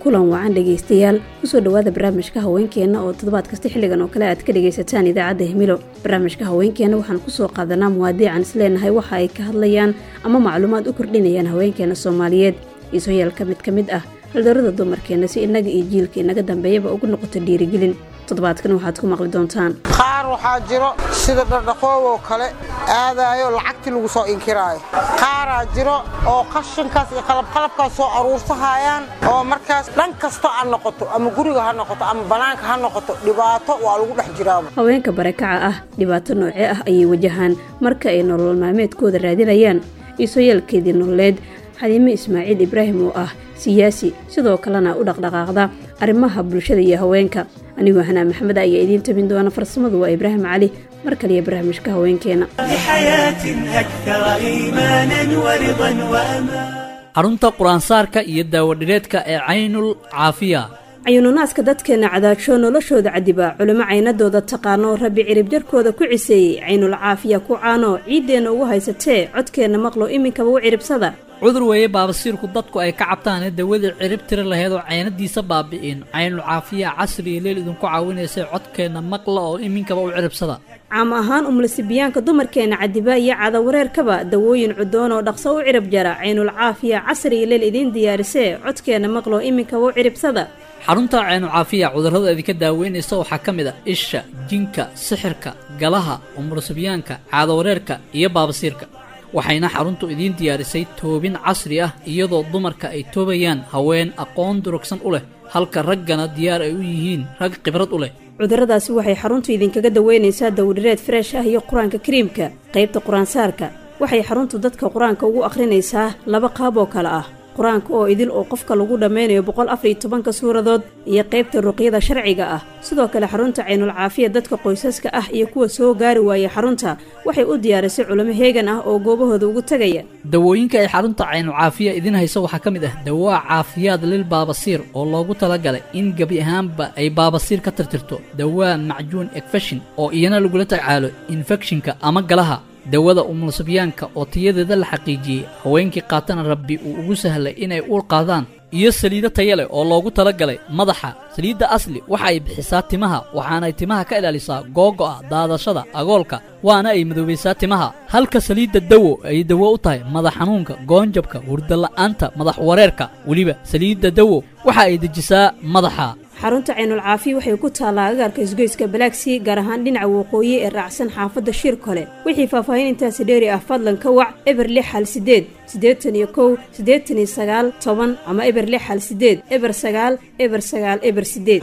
kulan wacan dhegaystayaal kusoo dhowaada barnaamijka haweenkeenna oo toddobaad kasta xilligan oo kale aad ka dhegaysataan idaacadda himilo barnaamijka haweenkeenna waxaan kusoo qaadanaa muwaadiican isleenahay waxa ay ka hadlayaan ama macluumaad u kordhinayaan haweenkeena soomaaliyeed iisoyaalka mid ka mid ah haldarada dumarkeenna si innaga iyo jiilka inaga dambeeyaba ugu noqoto dhiirigelin toddobaadkan waxaad ku maqli doontaan qaar waxaa jiro sida dhardhaqooboo kale aadaayo lacagtii lagu soo inkiraayo qaaraa jiro oo qashinkaas iyo qalabqalabkaas soo aruursahayaan oo markaas dhan kasta ha noqoto ama guriga ha noqoto ama bannaanka ha noqoto dhibaato waa lagu dhex jiraaba haweenka barakaca ah dhibaato noocee ah ayay wajahaan marka ay nolol maalmeedkooda raadinayaan iisoyaalkeedii nololeed xadiime ismaaciil ibraahim oo ah siyaasi sidoo kalena u dhaqdhaqaaqda arrimaha bulshada iyo haweenka anigoo hanaa maxamed ayaa idiin tabin doona farsamadu waa ibraahim cali mar kaliya barnaamijka haweenkeena xarunta qur-aansaarka iyo daawadhireedka ee caynul caafiya cayuununaaska dadkeenna cadaajo noloshooda cadibaa culimo caynadooda taqaano rabbi cirib jarkooda ku ciseeyey caynul caafiya ku caano ciiddeenna ugu haysatee codkeenna maqlo iminkaba u ciribsada cudur weeye baabasiirku dadku ay ka cabtaanee dawadii cirib tiri laheyd oo caynadiisa baabi'in caynul caafiya casri iyo leel idinku caawinaysay codkeenna maqla oo iminkaba u ciribsada caam ahaan umlasibiyaanka dumarkeenna cadibaa iyo cadawareerkaba dawooyin cudoon oo dhaqso u cirib jara caynul caafiya casri iyo leel idiin diyaarisee codkeenna maqlo iminkaba u ciribsada xarunta caynu caafiya cudurrada idinka daaweynaysa waxaa ka mid a isha jinka sixirka galaha umurasibyaanka caadawareerka iyo baabasiirka waxayna xaruntu idiin diyaarisay toobin casri ah iyadoo dumarka ay toobayaan haween aqoon durugsan u leh halka raggana diyaar ay u yihiin rag khibrad u leh cudurradaasi waxay xaruntu idinkaga daweynaysaa dawdhireed freesh ah iyo qur-aanka kariimka qaybta qur-aansaarka waxay xaruntu dadka qur-aanka ugu akhrinaysaa laba qaab oo kale ah qur-aanka oo idil oo qofka lagu dhammaynayo boqol afar iyo tobanka suuradood iyo qaybta ruqyada sharciga ah sidoo kale xarunta caynul caafiya dadka qoysaska ah iyo kuwa soo gaari waaya xarunta waxay u diyaarisay culimo heegan ah oo goobahooda ugu tegaya dawooyinka ay xarunta caynul caafiya idiin hayso waxaa ka mid ah dawaa caafiyaad lil baabasiir oo loogu talagalay in gebi ahaanba ay baabasiir ka tirtirto dawaa macjuun ekfeshin oo iyana lagula tacaalo infekshinka ama galaha dawada umulsibyaanka oo tayadeeda la xaqiijiyey haweenkii qaatana rabbi uu ugu sahlay inay uur qaadaan iyo saliido taya leh oo loogu talagalay madaxa saliidda asli waxa ay bixisaa timaha waxaanay timaha ka ilaalisaa googo'a daadashada agoolka waana ay madoobaysaa timaha halka saliidda dawo ay dawo u tahay madax xanuunka goonjabka hurdala'aanta madax wareerka weliba saliidda dawo waxa ay dejisaa madaxa xarunta caynul caafiya waxay ku taallaa agaarka isgoyska balaagsii gaar ahaan dhinaca waqooyi ee raacsan xaafadda shiir kole wixii faahfaahin intaasi dheeri ah fadlan ka wac eber lix hal sideed siddeetan iyo kow siddeetan iyo sagaal toban ama eber lix hal sideed eber sagaal eber sagaal eber sideed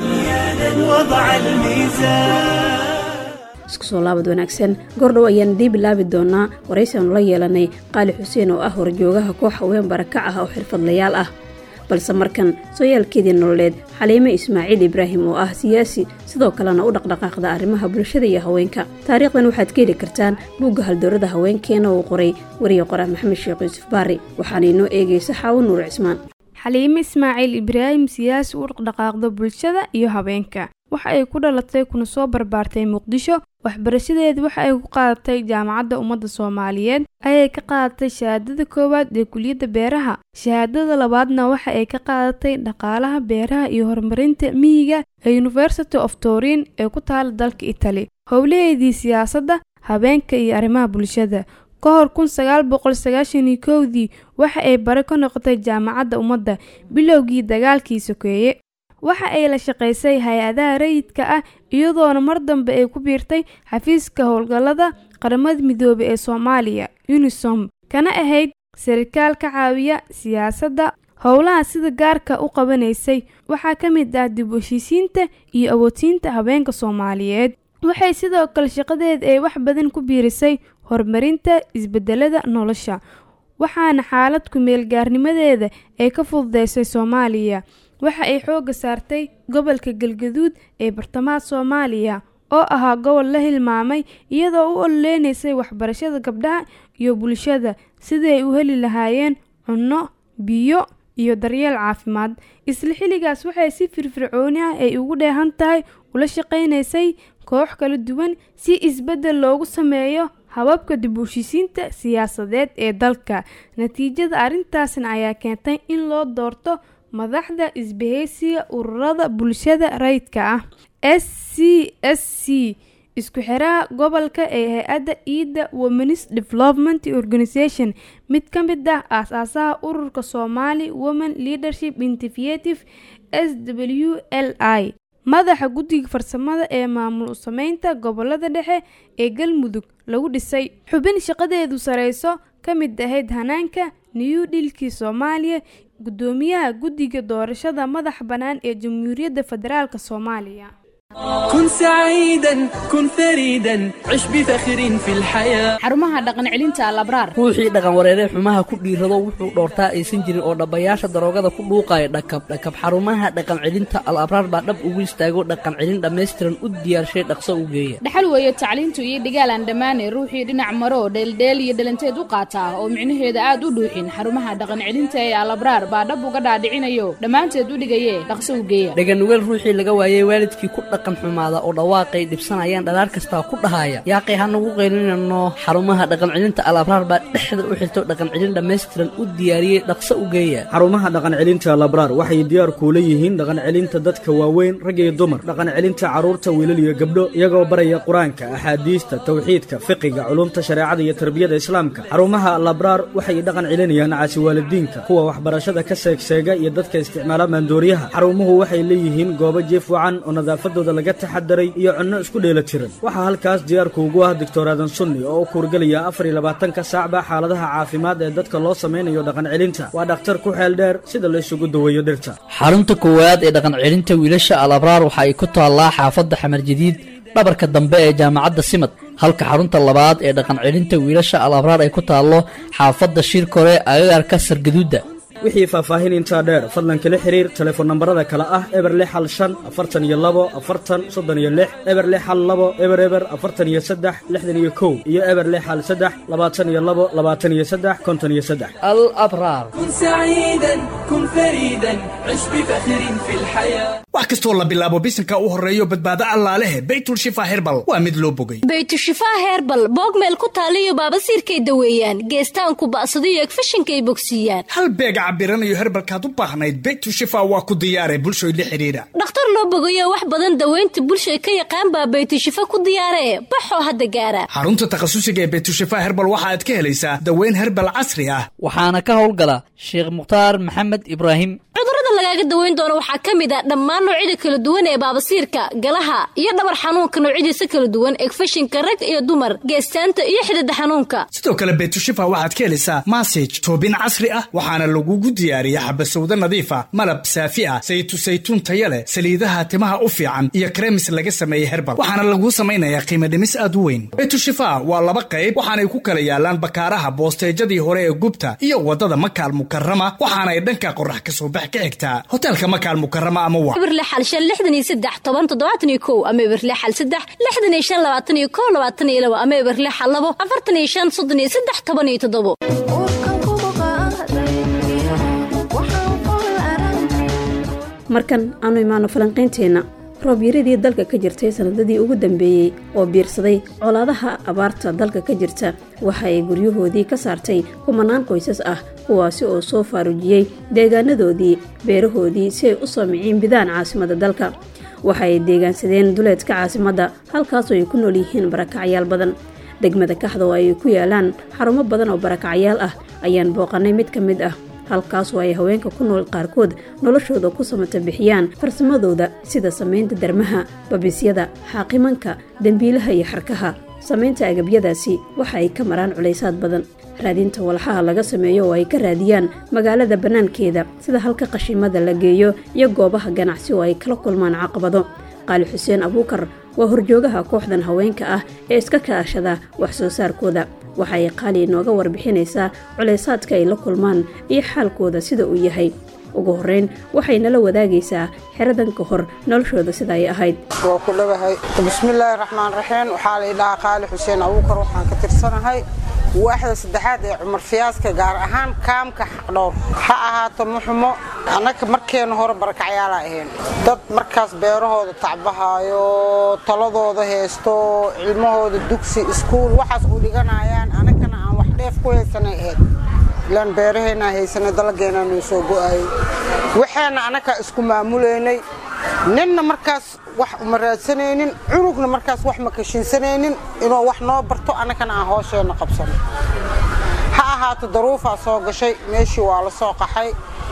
isku soo laabad wanaagsan goordhow ayaan dii bilaabi doonaa waraysiaanu la yeelanay qaali xuseen oo ah horjoogaha koox haween barakac ah oo xirfadlayaal ah balse markan sooyaalkeedii nololeed xaliime ismaaciil ibraahim oo ah siyaasi sidoo kalena u dhaqdhaqaaqda arrimaha bulshada iyo haweenka taariikhdan waxaad ka heli kartaan buugga haldowrada haweenkeena uu qoray wariye qoraa maxamed sheekh yuusuf baari waxaana inoo eegaysa xaawo nuur cismaan xaliime ismaaciil ibraahim siyaasi u dhaqdhaqaaqda bulshada iyo haweenka waxa ay ku dhalatay kuna soo barbaartay muqdisho waxbarashadeeda waxa ay ku qaadatay jaamacadda ummadda soomaaliyeed ayay ka qaadatay shahaadada koowaad ee kuliyadda beeraha shahaadada labaadna waxa ay ka qaadatay dhaqaalaha beeraha iyo horumarinta miyiga ee university of torin ee ku taala dalka itali howlaheedii siyaasadda habeenka iyo arrimaha bulshada ka hor kun sagaal boqol sagaashan iyo kowdii waxa ay bare ka noqotay jaamacadda ummadda bilowgii dagaalkii sokeeye waxa ay la shaqaysay hay-adaha rayidka ah iyadoona mar dambe ay ku biirtay xafiiska howlgallada qaramada midoobay ee soomaaliya unisom kana ahayd sarikaal ka caawiya siyaasadda howlaha sida gaarka u qabanaysay waxaa ka mid ah dib u heshiisiinta iyo awoodsiinta haweenka soomaaliyeed waxay sidoo kale shaqadeeda ay wax badan ku biirisay horumarinta isbedelada nolosha waxaana xaalad ku-meelgaarnimadeeda ay ka fududeysay soomaaliya waxa ay xoogga saartay gobolka galgaduud ee bartamaha soomaaliya oo ahaa gobol la hilmaamay iyadoo u ololeynaysay waxbarashada gabdhaha iyo bulshada sidii ay u heli lahaayeen cunno biyo iyo daryeel caafimaad isla xilligaas waxay si firfircooni ah ay ugu dheehan tahay ula shaqaynaysay koox kala duwan si isbeddel loogu sameeyo hababka dib u heshiisiinta siyaasadeed ee dalka natiijada arrintaasna ayaa keentay in loo doorto madaxda isbahaysiga ururada bulshada rayidka ah s c s c isku xiraha gobolka ee hay-adda iida womenis development organisation mid ka mid ah aas-aasaha ururka somali women leadership initiative s w l i madaxa guddiga farsamada ee maamul u sameynta gobolada dhexe ee galmudug lagu dhisay xubin shaqadeedu sareyso ka mid ahayd hanaanka new dhilkii soomaaliya guddoomiyaha guddiga doorashada madax bannaan ee jamhuuriyadda federaalk soomaaliya كن سعيدا كن فريدا عش بفخر في الحياة xarumaha dhaqan celinta alabraar ruuxii dhaqan wareeree xumaha ku dhiirado wuxuu dhoortaa aysan jirin oo dhabbayaasha daroogada ku dhuuqaya dhakab dhakab xarumaha dhaqan celinta al abraar baa dhab ugu istaago dhaqan celin dhammaystiran u diyaarshay dhaqso u geeya dhaxal weeye tacliintu iyo dhigaalaan dhammaane ruuxii dhinac maro dheeldheel iyo dhalanteed u qaata oo micnaheeda aad u dhuuxin xarumaha dhaqan celinta ee alabraar baa dhab uga dhaadhicinayo dhammaanteed u dhigaye dhaqso u geeya dhaganugeel ruuxii laga waayey waalidkii ku dhaqan xumaada oo dhawaaqay dhibsanayaan dhalaar kastaa ku dhahaya yaaqay hanagu qaylinano xarumaha dhaqan celinta al abraar baa dhexda u xirto dhaqan celin dhammaystiran u diyaariyey dhaqso u geeya xarumaha dhaqan celinta labraar waxay diyaar kuula yihiin dhaqan celinta dadka waaweyn rag iyo dumar dhaqan celinta carruurta wiilal iyo gabdho iyagoo baraya qur-aanka axaadiista tawxiidka fiqiga culumta shareecada iyo tarbiyada islaamka xarumaha labraar waxay dhaqan celinayaan caasi waalidiinka kuwa waxbarashada ka seegseega iyo dadka isticmaala maandooriyaha xarumuhu waxay leeyihiin goobo jiif wacan oo nadaafadooda laga taxadaray iyo cunno isku dheela tiran waxaa halkaas diyaarku ugu ah doctor aadan sunni oo u kuurgelaya afar iyo labaatanka saacba xaaladaha caafimaad ee dadka loo samaynayo dhaqan celinta waa dhakhtar ku xeel dheer sida la isugu daweeyo dhirta xarunta koowaad ee dhaqan celinta wiilasha al abraar waxa ay ku taallaa xaafadda xamar jadiid dhabarka dambe ee jaamacadda simad halka xarunta labaad ee dhaqan celinta wiilasha al abraar ay ku taallo xaafadda shirkore agagaarka sargaduudda wixii faahfaahin intaa dheer fadlan kala xiriir telefoon nambarada kale ah eber lix hal shan afartan iyo labo afartan soddon iyo lix eber lix hal labo eber eber afartan iyo saddex lixdan iyo kow iyo eber lix hal saddex labaatan iyo labo labaatan iyo saddex konton iyo saddex al abraar كن سعيدا كن فريدا عش بفخر في الحياة wax kastoo la bilaabo bisinka u horreeyo badbaado allaalehe baytul shifa herbal waa mid loo bogay baytushifaa herbal boogmeel ku taaliyo baabasiirkay daweeyaan geestaanku ba'sadiyo egfashinkay bogsiiyaan hal beeg cabiranayo herbalkaad u baahnayd baytul shifa waa ku diyaare bulshoy la xidhiidha dhakhtar loo bogayo wax badan daweynta bulshay ka yaqaan baa baytushifa ku diyaaree baxoo hadda gaara xarunta takhasusiga ee baytul shifa herbal waxa aad ka helaysaa daweyn herbal casri ah waxaana ka howlgala sheekh mukhtaar maxamed ibraahim cudurrada lagaaga daweyn doono waxaa ka mid a dhammaan noocyada kala duwan ee baabasiirka galaha iyo dhabar xanuunka noocyadiisa kala duwan egfashinka rag iyo dumar geestaanta iyo xidida xanuunka sidoo kale baytushifa waxaad ka helaysaa masaj toobin casri ah waxaana lagugu diyaariya xabasowdo nadiifa malab saafi ah saytu saytuun taya leh saliidaha timaha u fiican iyo kremis laga sameeyey herbal waxaana laguu samaynayaa qiimo dhimis aad u weyn baytushifa waa laba qayb waxaanay ku kala yaalaan bakaaraha boosteejadii hore ee gubta iyo wadada makaal mukarama waxaanay dhanka qorax ka soo bax ka xigtaa hoteelka makaal mukarama ama wa ibirle xal shan lixdan iyo saddex toban toddobaatan iyo kow ama ibirle xal saddex lixdan iyo shan labaatan iyo kow labaatan iyo labo ama ibirle xal labo afartan iyo shan soddon iyo saddex toban iyo toddobo markan aanu imaano falanqaynteenna roobyaradii dalka ka jirtay sanadadii ugu dambeeyey oo biirsaday colaadaha abaarta dalka ka jirta waxa ay guryahoodii ka saartay kumanaan qoysas ah kuwaasi oo soo faarujiyey deegaanadoodii beerahoodii si ay u soo miciin bidaan caasimada dalka waxa ay deegaansadeen duleedka caasimadda halkaasoo ay ku nool yihiin barakacyaal badan degmada kaxda oo ay ku yaalaan xarumo badan oo barakacyaal ah ayaan booqannay mid ka mid ah halkaasoo ay haweenka ku nool qaarkood noloshooda ku samata bixiyaan farsamadooda sida samaynta darmaha babisyada xaaqimanka dembiilaha iyo xarkaha samaynta agabyadaasi waxa ay ka maraan culaysaad badan raadinta walxaha laga sameeyo oo ay ka raadiyaan magaalada bannaankeeda sida halka qashimada la geeyo iyo goobaha ganacsi oo ay kala kulmaan caqabado qaali xuseen abuukar waa horjoogaha kooxdan haweenka ah ee iska kaashada wax soo saarkooda waxa ay qaali inooga warbixinaysaa culaysaadka ay la kulmaan iyo xaalkooda sida uu yahay ugu horreyn waxay nala wadaagaysaa xeradan ka hor noloshooda sida ay ahayd waa ku dhawahay bismillaahi raxmaan raxiim waxaa la idhahaa qaali xuseen abuukar waxaan ka tirsanahay waaxda saddexaad ee cumar fiyaaska gaar ahaan kaamka xaqdhowr ha ahaato muxumo annaga markeena hore barakacyaala ahayn dad markaas beerahooda tacbahaayo taladooda heesto cilmahooda dugsi iskuul waxaas u dhiganayaan annagana aan wax dheef ku haysanay ahayd ilaan beeraheennaa haysanay dalageenaa noo soo go'ayay waxaana annagaa isku maamulaynay ninna markaas wax uma raadsanaynin cunugna markaas wax ma kashinsanaynin inuu wax noo barto annagana aan hoosheenna qabsano ha ahaato daruufaa soo gashay meeshii waa la soo qaxay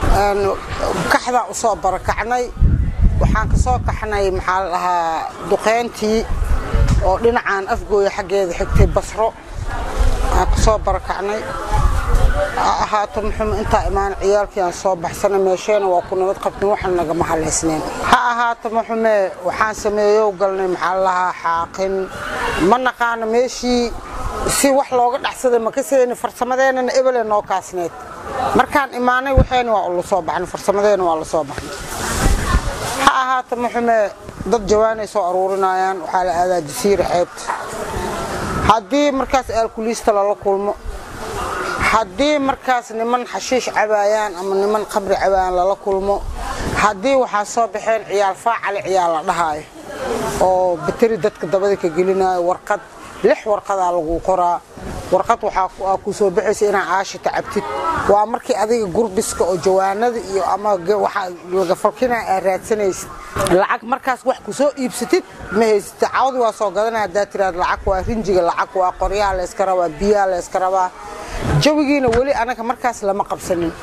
kaxdaa u soo barakacnay waxaan ka soo kaxnay maxaa la dhahaa duqayntii oo dhinacaan afgooya xaggeeda xigtay basro aan ka soo barakacnay ha ahaato muxuu intaa imaan ciyaalkii aan soo baxsana meesheena waa ku nabad qabtin waxaan nagama halaysnayn ha ahaato muxume waxaan sameeyow galnay maxaa la lahaa xaaqin ma naqaano meeshii si wax looga dhacsaday ma ka seeni farsamadeennana ebele noo kaasneed markaan imaanay waxeena waa la soo baxnay farsamadeena waa la soo baxnay ha ahaato muxume dad jawaanay soo aruurinayaan waxaa la aadaa jasiira xeebta haddii markaas aalkuliista lala kulmo haddii markaas niman xashiish cabaayaan ama niman qabri cabaayaan lala kulmo haddii waxaa soo baxeen ciyaal faacale ciyaal la dhahaayo oo bateri dadka dabada ka gelinayo warqad lix warqadaa lagu qoraa warqad waxaa ku soo baxaysa inaa aashita cabtid waa markii adiga gurbiska oo jawaanada iyo ama laga falkinaa aa raadsanaysid lacag markaas wax ku soo iibsatid ma haysatid cawdi waa soo gadanaya haddaa tiraad lacag waa rinjiga lacag waa qoryaha layska rabaa biyaha layska rabaa jawigiina weli anaga markaas lama qabsanin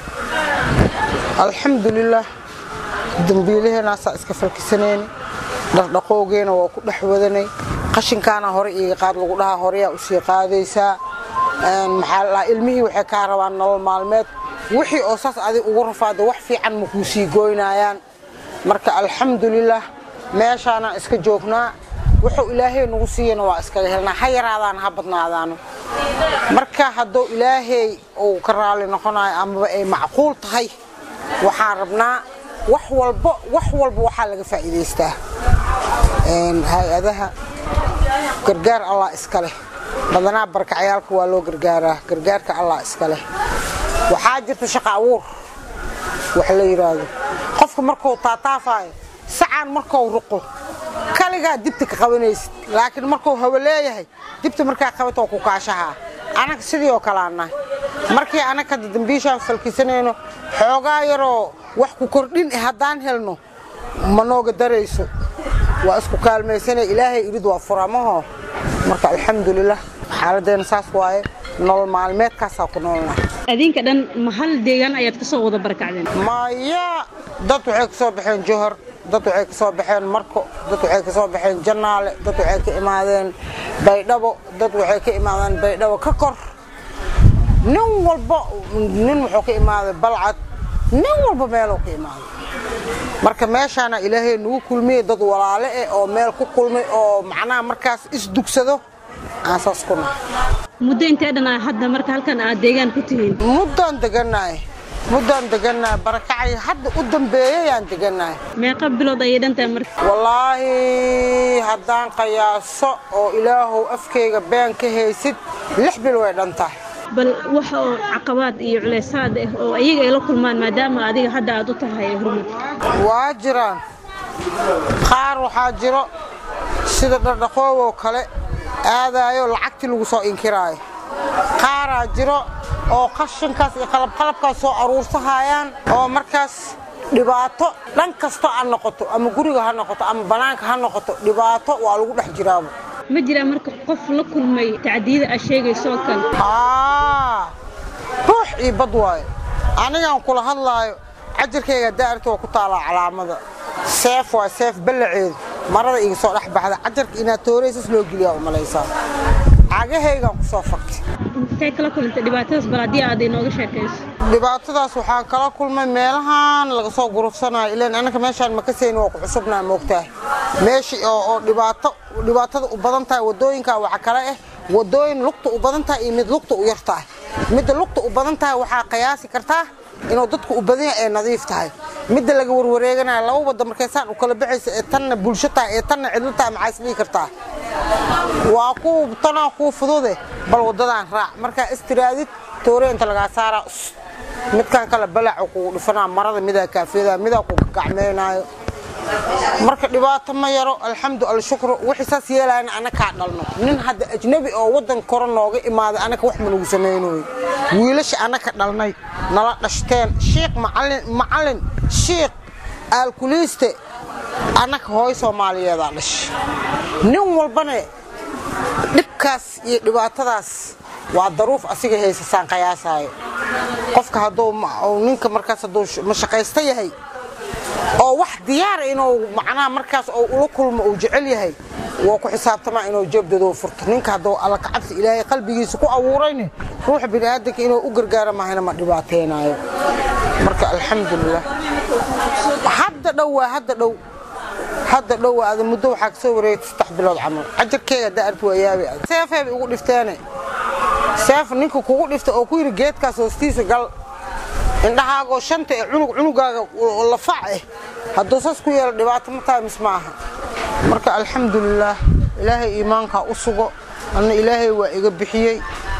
alxamdulilah dambiilaheenaasaa iska falkisanayni dhaqdhaqoogeena waa ku dhex wadanay qashinkaana hore iiga qaad lagu dhahaa horeyaa usii qaadaysaa maxaa la dhahaa ilmihii waxay kaa rabaan nolol maalmeed wixii oo saas adig ugu rafaada wax fiican ma kuu sii goynayaan marka alxamdulilah meeshaanaan iska joognaa wuxuu ilaahay nagu siiyana waa iskaga helnaa ha yaraadaan ha badnaadaano marka hadduu ilaahay uu ka raali noqonayo amaba ay macquul tahay waxaan rabnaa wax walba wax walba waxaa laga faa'iidaystaa hay-adaha gargaar allah iska leh badanaa barkacyaalka waa loo gargaaraa gargaarka allah iska leh waxaa jirta shaqa abuur wax la yidhaahdo qofka markuu taataafayo sacaan markuu ruqo kaligaa dibta ka qabanaysid laakiin markuu hawo leeyahay dibta markaa qabatoo ku kaashahaa anaga sidii oo kalaanahay markii anaga hadda dambiishaan falkisanayno xoogaa yaroo wax ku kordhin haddaan helno ma nooga darayso waa isku kaalmaysanay ilaahay irid waa furamaho marka alxamdulilah xaaladeena saas waaye nolol maalmeedkaasaa ku noolnaa adinka dhan ma hal deegaan ayaad ka soo wada barakacdeen maya dad waxay ka soo baxeen johor dad waxay ka soo baxeen marko dad waxay ka soo baxeen jannaale dad waxay ka imaadeen baydhabo dad waxay ka imaadeen baydhabo ka kor nin walba nin wuxuu ka imaaday balcad nin walba meeluu ka imaaday marka meeshaana ilaahay nagu kulmiyey dad walaale eh oo meel ku kulmay oo macnaha markaas isdugsado aan saas ku nahay muddo intee dhan ah hadda marka halkan aad deegaan ku tihiin muddaan degannahay muddaan degannahay barakacay hadda u dambeeyayaan degannahay meeqa bilood ayay dhan tahay marka wallaahi haddaan qiyaaso oo ilaahow afkayga been ka haysid lix bil way dhan tahay bal wax oo caqabaad iyo culeysaad ah oo ayaga ay la kulmaan maadaama adiga hadda aad u tahay hormud waa jiraan qaar waxaa jiro sida dhardhaqooboo kale aadaayo lacagtii lagu soo inkiraayo qaaraa jiro oo qashinkaas iyo qalabqalabkaas soo aruursahayaan oo markaas dhibaato dhan kasto ha noqoto ama guriga ha noqoto ama bannaanka ha noqoto dhibaato waa lagu dhex jiraaba ma jiraa marka qof la kulmay tacdiyada aad sheegayso oo kale ruux io bad waayo anigaan kula hadlaayo cajarkayga daarta waa ku taalaa calaamada seef waa seef ballaceedu marada iga soo dhex baxda cajarka inaad tooraysas loo geliyaa u malaysaa cagahaygaan ku soo faktay intee kala kulantay dhibaatadaas bal haddii aad inooga sheekayso dhibaatadaas waxaan kala kulmay meelahan laga soo gurufsanayo ilaan annaga meeshaan makasayni waa ku cusubnaa moogtahay meeshii oo dhibaato dhibaatada u badan tahay waddooyinka waxa kale ah waddooyin lugta u badan tahay iyo mid lugta u yar tahay midda lugta u badan tahay waxaa qiyaasi kartaa inuu dadku u badan yahay ee nadiif tahay midda laga warwareeganaya laba wadda markaysaan u kala baxaysa ee tanna bulsho tahay ee tanna cidlo tahay maxaa isdhihi kartaa waa ku tanaa kuu fudude bal waddadaan raac markaa istiraadid toore inta lagaa saaraa midkan kale balaca kugu dhifanaa marada midaa kaafiyada midaa ku gacmaynaayo marka dhibaato ma yaro alxamdu alshukru wixii saas yeelayna anakaa dhalno nin hadda ajnabi oo waddan kore nooga imaaday anaka wax ma nagu samaynoy wiilasha anaka dhalnay nala dhashteen shiikh macalin macalin shiikh aalkuliiste annaka hooy soomaaliyeedaa dhashay nin walbana dhibkaas iyo dhibaatadaas waa daruuf asiga haysasaan qayaasaayo qofka hadduu ninka markaas hadduu mashaqaysta yahay oo wax diyaara inuu macnaha markaas oo ula kulmo uu jecel yahay waa ku xisaabtamaa inuu jeebdadoo furto ninka hadduu alla kacabsi ilaahay qalbigiisa ku abuurayne ruuxa bini'aadanka inuu u gargaara mahayna ma dhibaataynayo marka alxamdulilah hadda dhow waa hadda dhow hadda dhow waa ada muddo waxaa kasoo wareegtay saddex bilood camal cajarkeega daarti waa yaabi seefeeba igu dhifteene seef ninka kugu dhifta oo ku yidhi geedkaas hoostiisa gal indhahaagoo shanta ee cunug cunugaaga lafac eh hadduu saas ku yeelo dhibaato ma tahay mis ma aha marka alxamdulilaah ilaahay iimaankaa u sugo anna ilaahay waa iga bixiyey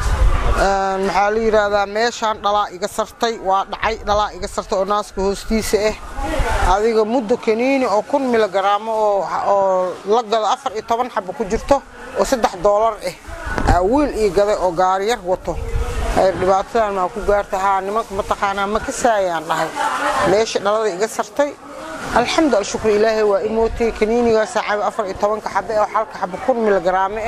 maxaa la yidhaahdaa meeshaan dhalaa iga sartay waa dhacay dhalaa iga sartay oo naaska hoostiisa ah adiga muddo kaniini oo kun milogaraamo oo la gado afar iyo toban xabo ku jirto oo saddex doolar ah aa wiil ii gaday oo gaariyar wato dhibaatadan maa ku gaarta haa nimanka mataqaanaa ma kasaayaan dhahay meesha dhalada iga sartay alxamdu alshukru ilaahay waa imootay kaniinigaasa cabi afar iyo tobanka xabe oo halka xabo kun milogaraame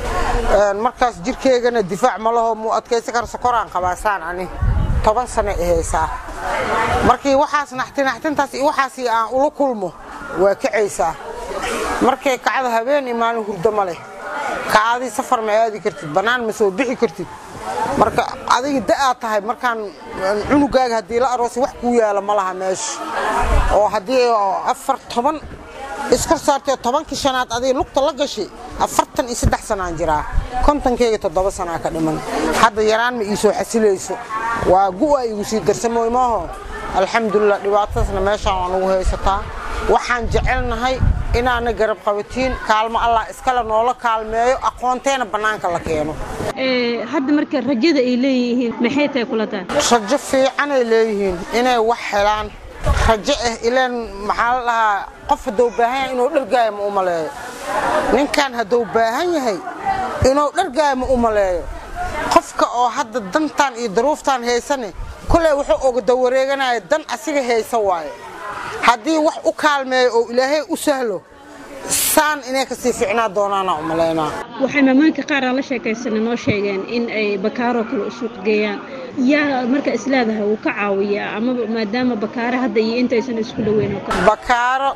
ah markaas jirkeygana difaac ma laho muu adkaysi kara sokoraan qabaasaan ani toban sano ahaysaa markii waxaas naxti naxtintaas iyo waxaas aan ula kulmo waa kacaysaa markay kacda habeen iyo maalin hurdo ma leh kacadii safar ma aadi kartid bannaan ma soo bixi kartid marka adiga da'aad tahay markaan cunugaaga haddii la aroosay wax kuu yaala ma laha meesha oo haddii afar toban iskor saartay tobankii shanaad adiga lugta la gashay afartan iyo saddex sanaan jiraa kontonkeyga toddoba sanaa ka dhiman hadda yaraan ma ii soo xasilayso waa gu'a igu sii darsamooy maaho alxamdulilah dhibaatadaasna meeshaan waa nagu haysataa waxaan jecelnahay inaana garab qabatiin kaalmo allah iskale noola kaalmeeyo aqoonteena bannaanka la keeno hadda marka rajada ay leeyihiin maxay tahay kula tahay rajo fiicanay leeyihiin inay wax helaan rajo ah ilaan maxaa la dhahaa qof hadduu baahan yahay inuu dhargaayo ma u maleeyo ninkan hadduu baahan yahay inuu dhargaayo ma u maleeyo qofka oo hadda dantan iyo daruuftan haysane koley wuxuu oga dawareeganaya dan asiga haysa waaye haddii wax u kaalmeeyo oo ilaahay u sahlo saan inay kasii ficnaa doonaana u malaynaa waxay maamaanka qaar aan la sheekaysana noo sheegeen in ay bakaaroo kale u suuq geeyaan yaa marka isleedahay wuu ka caawiyaa ama maadaama bakaaro hadda iyo intaysan isku dhoweyn oo kale bakaaro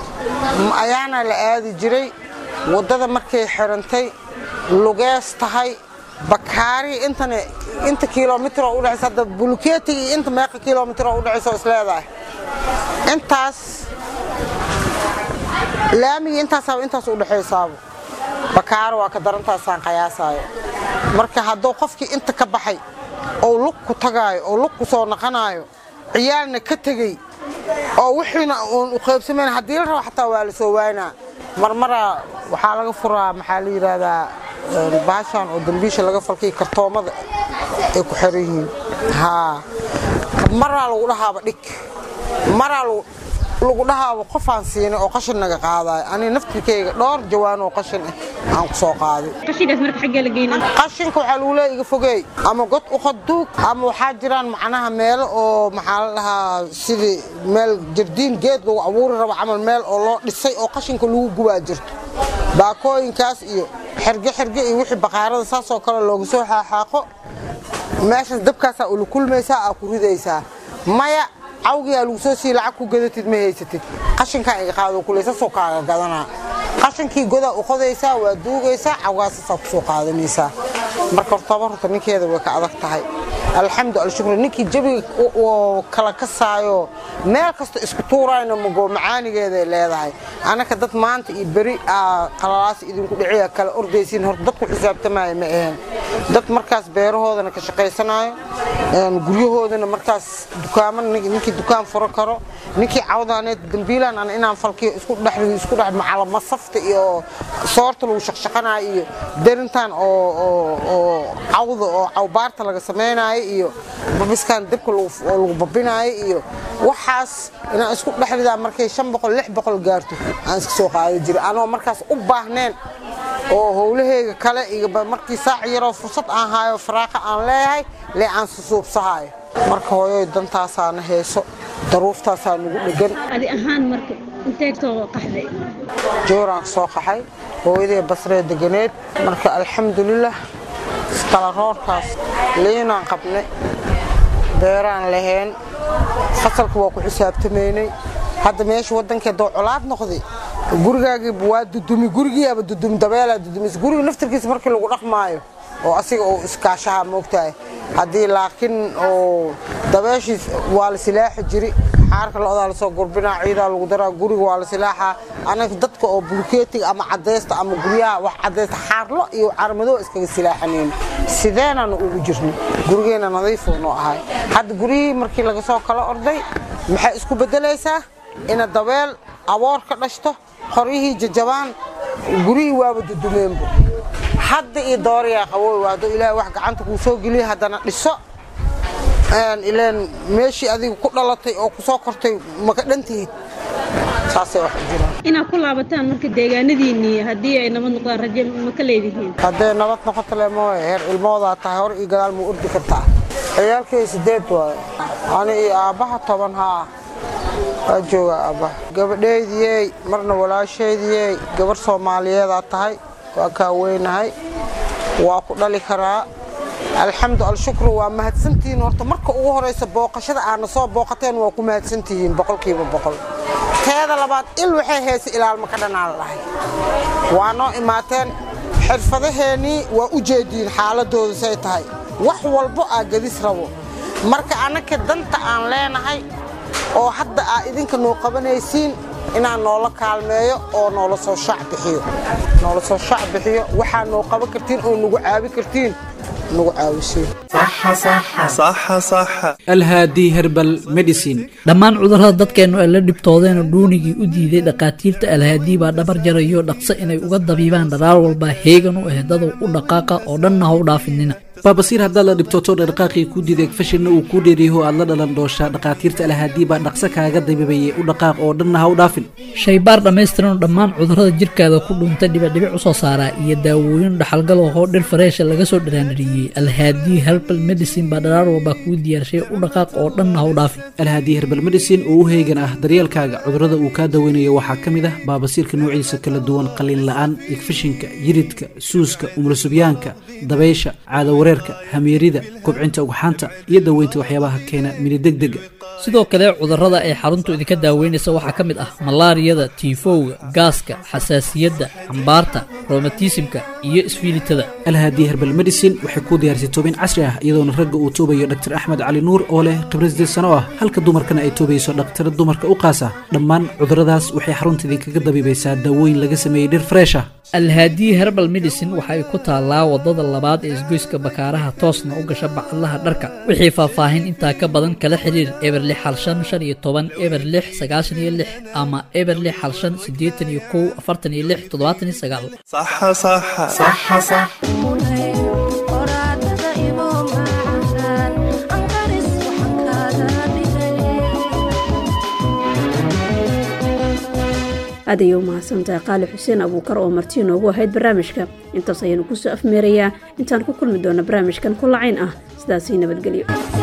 ayaana la aadi jiray waddada markay xirantay lugees tahay bakaari intana inta kilomitr oo udhexaysa hadda bulkeeti iyo inta meeqa kilomitr oo udhexaysa oo isleedahay intaas laamigii intaasaaba intaas u dhexaysaaba bakaaro waa ka darantaasaan qayaasaayo marka hadduu qofkii inta ka baxay oo lug ku tagaayo oo lug ku soo naqanaayo ciyaalna ka tegey oo wixiina uun u qaybsamayn haddii la rabo xataa waa la soo waynaa marmaraa waxaa laga furaa maxaa la yidhaahdaa baashaan oo dambiisha laga falkay kartoomada ay ku xiran yihiin haa maraa lagu dhahaaba dhig maraa lagu dhahaaba qofaan siinay oo qashin naga qaadayo ani naftirkayga dhowr jawaan oo qashin ah aan ku soo qaaday qashinkaas marka xaggee la geynaa qashinka waxaa lagu leeya iga fogeey ama god u qaduug ama waxaa jiraan macnaha meelo oo maxaa la dhahaa sidii meel jardiin geed lagu abuuri rabo camal meel oo loo dhisay oo qashinka lagu gubaa jirto baakooyinkaas iyo xerge xerge iyo wixii baqaarada saasoo kale looga soo xaaxaaqo meeshaas dabkaasaa ula kulmaysaa aa ku ridaysaa maya cawgiyaa lagu soo sii lacag ku gadatid ma haysatid qashinkaa iga qaado kule sasoo kaaga gadanaa qashinkii godaa u qodaysaa waa duugaysaa cawgaasasaa ku soo qaadanaysaa marka hortaba horta ninkeeda way ka adag tahay alxamdu alshukru ninkii jabiga kala kasaayo meel kasta isku tuurayna mago macaanigeeday leedahay anaka dad maanta iyo beri qalalaas idinku dhiciya kala ordaysiin horta dadku xisaabtamaya ma aheen dad markaas beerahoodana ka shaqaysanayo guryahoodana markaas dukaamo ninkii dukaan furo karo ninkii cawdaaneed dambiilaan an inaan falkiyo isku dhex isku dhex macala masafta iyo soorta lagu shaqshaqanayo iyo derintan oo oo cawda oo cawbaarta laga samaynayo iyo babiskan dibka oo lagu babinayo iyo waxaas inaan isku dhexridaa markay shan boqol lix boqol gaarto aan iska soo qaadi jiray anoo markaas u baahneen oo howlahayga kale iyo markii saac yaroo fursad aan haayo faraaqa aan leeyahay lee aan susuubsahayo marka hooyoy dantaasaana heeso daruuftaasaa nagu dhegan adi ahaan marka inteed soo qaxday jooraan soo qaxay hooyadee basree deganeed marka alxamdulilah iskalaroorkaas liinaan qabnay beeraan lahayn fasalka waa ku xisaabtamaynay hadda meesha waddankeedoo colaad noqday gurigaagiiba waa dudumi gurigiiaba dudumi dabeelaa dudumis guriga naftarkiisa markii lagu dhaqmaayo oo asiga uu iskaashaha moogtahay haddii laakiin oo dabeeshiis waa la silaaxi jiri xaarka lo'daa lasoo gurbinaa ciidaa lagu daraa guriga waa la silaaxaa anaga dadka oo bulkeetiga ama cadaysta ama guryaha wax cadaysta xaarlo iyo carmadoo iskaga silaaxanayn sideenaanu ugu jirnay gurigeena nadiifuu noo ahay hadda guryihii markii laga soo kala orday maxay isku beddelaysaa ina dabeel aboor ka dhashto qoryihii jajabaan guryihii waaba dudumeenbu hadda iyo dooriyaa qabooy hadduu ilaahay wax gacanta kuu soo geliya haddana dhiso ileen meeshii adiga ku dhalatay oo ku soo kortay maka dhantihid saasay wax u jiraan inaad ku laabataan marka deegaanadiinnii haddii ay nabad noqdaan rajo ma ka leedihiin hadday nabad noqoto le mooye heer ilmoodaa tahay hor iyo gadaal muu ordi kartaa ciyaalkay sideed waaye ani iyo aabbaha toban haa waa jooga aabbaha gabadheydiyey marna walaasheydiyey gabarh soomaaliyeedaa tahay waa kaa weynahay waa ku dhali karaa alxamdu alshukru waa mahadsantihiin horta marka ugu horaysa booqashada aadna soo booqateen waa ku mahadsantihiin boqolkiiba boqol teeda labaad il waxay haysa ilaalma ka dhanaan lahay waa noo imaateen xirfadaheennii waa u jeediin xaaladooda say tahay wax walbo aa gadis rabo marka annaka danta aan leenahay oo hadda aa idinka noo qabanaysiin inaan noola kaalmeeyo oo noola soo shac bixiyo noola soo shac bixiyo waxaa noo qaban kartiin oo nagu caabi kartiin nagu caawisiin alhaadi herbal medicine dhammaan cudurrada dadkeennu ay la dhibtoodeenoo dhuunigii u diiday dhakhaatiirta alhaadii baa dhabar jarayo dhaqso inay uga dabiibaan dharaar walbaa heegan u ah dadow u dhaqaaqa oo dhanna ha u dhaafinina baabasiir haddaad la dhibtooto dhaqaaqii ku diiday fashinna uu kuu dheeriyaho aad la dhalan dooshaa dhakhaatiirta alhaadii baa dhaqso kaaga dabiibayay u dhaqaaq oo dhanna ha u dhaafin shaybaar dhammaystiranoo dhammaan cudurrada jirkaada ku dhuuntay dhibicdhibic u soo saaraa iyo daawooyin dhaxalgal oo dhir fareesha laga soo dhiraanadhiyey alhaadii herbal medicine baa dharaar walbaa kuu diyaarshay u dhaqaaq oo dhanna ha u dhaafin alhaadii herbal medicine oo u heegan ah daryeelkaaga cudurrada uu kaa daweynayo waxaa ka mid ah baabasiirka noociisa kala duwan qalin la'aan igfishinka yiridka suuska umlasubyaanka dabaysha caadawareerka hamiirida kobcinta ugxaanta iyo daweynta waxyaabaha keena minidegdega sidoo kale cudurrada ay xaruntu idinka daaweynaysa waxaa ka mid ah malaariyada tiifowga gaaska xasaasiyadda xambaarta romatismka iyo isfiilitada alhaadii herbal medicine waxay kuu diyaarisay toobin casri ah iyadoona ragga uu toobayo dhaktar axmed cali nuur oo leh khibrad sideed sano ah halka dumarkana ay toobayso dhaktar dumarka u qaasa dhammaan cudurradaas waxay xarunta idinkaga dabiibaysaa daawooyin laga sameeyey dhir freesha alhaadii herbal medicine waxa ay ku taallaa wadada labaad ee isgoyska bakaaraha toosna u gasha bacadlaha dharka wixii faahfaahin intaa ka badan kala xiriir eber lix hal shan shan iyo toban eber lix sagaashan iyo lix ama eber lix hal shan siddeetan iyo kow afartan iyo lix toddobaatan iyo sagaal aad ayay u mahadsantahay qaali xuseen abuukar oo martii noogu ahayd barnaamijka intaas ayaanu kusoo afmeerayaa intaan ku kulmi doona barnaamijkan ku lacayn ah sidaasii nabadgelyo